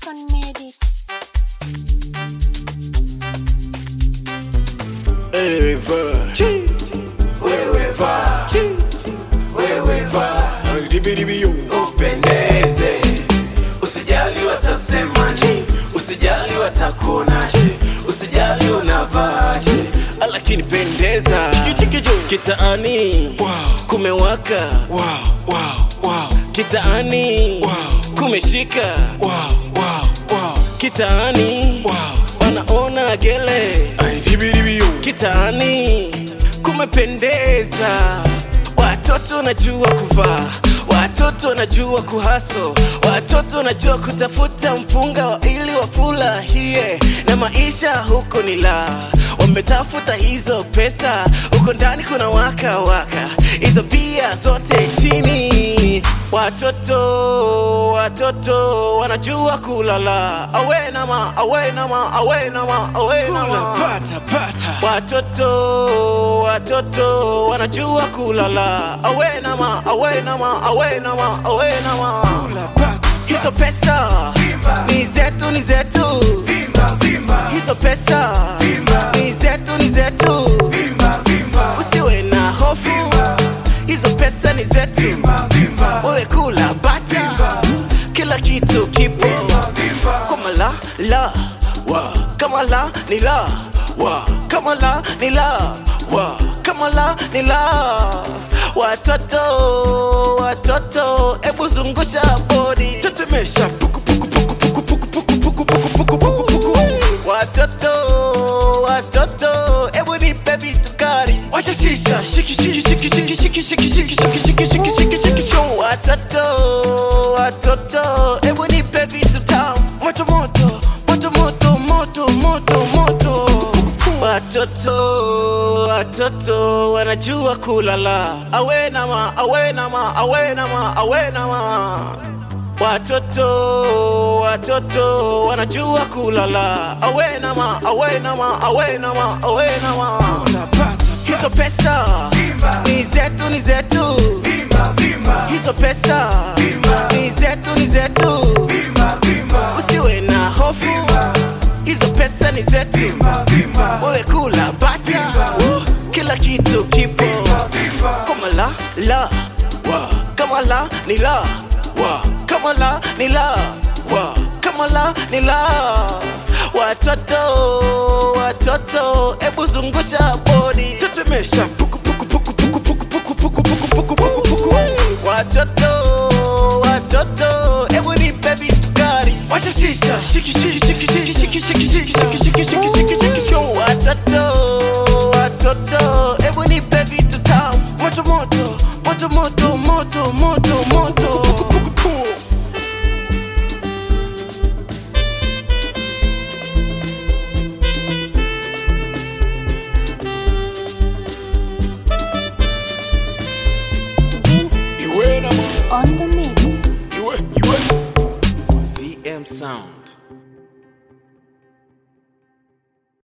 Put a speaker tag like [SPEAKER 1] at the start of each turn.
[SPEAKER 1] African made it.
[SPEAKER 2] upendeze, usijali watasemaje, usijali watakuonaje, usijali unavaje, lakini pendeza kitaani kumewaka, kitaani kumeshika, kitaani wanaona gele, kitaani kumependeza, watoto najua kuvaa watoto najua kuhaso, watoto najua kutafuta mpunga wa ili wafurahie na maisha huko ni la wametafuta hizo pesa, huko ndani kuna waka waka, hizo bia zote chini. Watoto watoto wanajua kulala, awe nama awe nama awe nama awe nama Watoto watoto wanajua kulala, awe nama awe nama awe nama awe nama. Hizo pesa ni zetu ni zetu, hizo pesa ni zetu ni zetu, usiwe na hofu, hizo pesa ni zetu, wewe kula bata, kila kitu kipo kama la la wa kama la ni la wa kama la ni la wa kama la ni la watoto watoto ebu zungusha bodi tetemesha puku puku puku puku puku puku puku puku puku puku puku watoto watoto ebu nipe vitu kali washa shisha shiki shiki shiki shiki shiki shiki shiki shiki shiki shiki shiki shiki show watoto watoto ebu nipe vitu tamu moto moto moto moto moto moto moto watoto watoto wanajua kulala awe nama awe nama awe nama awe nama watoto watoto wanajua kulala awe nama awe nama awe nama awe nama hizo pesa ni zetu ni zetu hizo pesa ni zetu ni zetu usiwe na hofu hizo pesa ni zetu wewe kula bata kila kitu kipo kama la la wa kama la ni la wa kama la ni la wa kama la ni la watoto watoto ebu zungusha bodi tetemesha puku puku puku puku puku puku puku puku puku puku puku watoto watoto ebu nipe vitu kali washa shisha shiki shiki shiki shiki shiki shiki shiki shiki shiki shiki shiki shiki show watoto watoto ebu nipe vitu tamu moto moto moto moto moto moto moto puku puku puku
[SPEAKER 1] On the mix.
[SPEAKER 2] VM sound